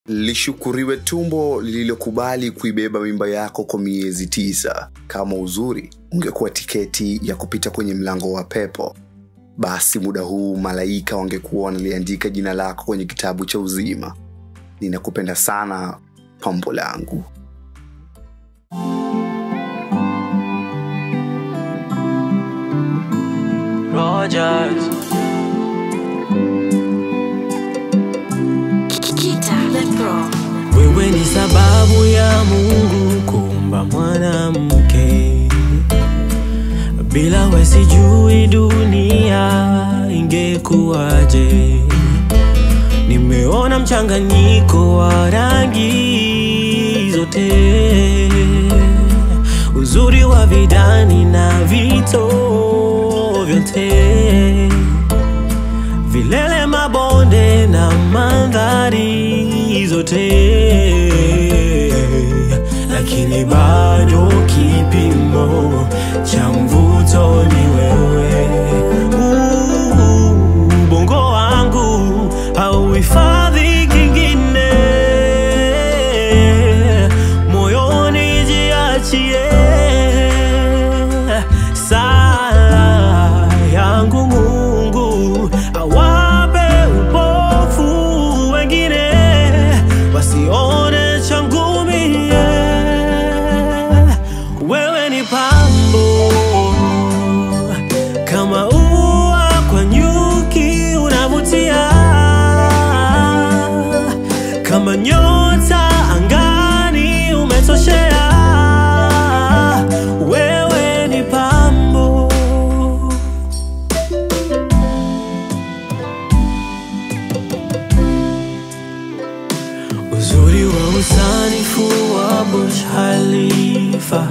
lishukuriwe tumbo lililokubali kuibeba mimba yako kwa miezi tisa kama uzuri ungekuwa tiketi ya kupita kwenye mlango wa pepo basi muda huu malaika wangekuwa wanaliandika jina lako kwenye kitabu cha uzima ninakupenda sana pambo langu Rogers. Kita the Pro. Wewe ni sababu ya Mungu kuumba mwanamke. Bila we sijui dunia ingekuwaje. Nimeona mchanganyiko wa rangi zote, uzuri wa vidani na vito vyote vilele mabonde na mandhari zote lakini bado kipimo cha mvuto ni wewe Uh, ubongo wangu hauhifadhi kingine moyoni jiachie sala yangu mungu awape upofu wengine wasione changu mie wewe ni pambo kama ua kwa nyuki unavutia kama nyota angani umetoshea wewe ni pambo uzuri wa usanifu wa Burj Khalifa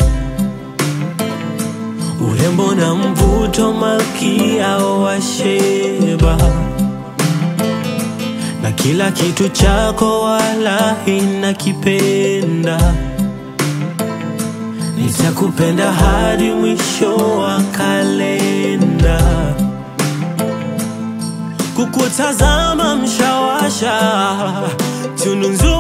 urembo na mvuto malkia wa Sheba na kila kitu chako walahi nakipenda nitakupenda hadi mwisho wa kalenda kukutazama mshawasha tunu nzuri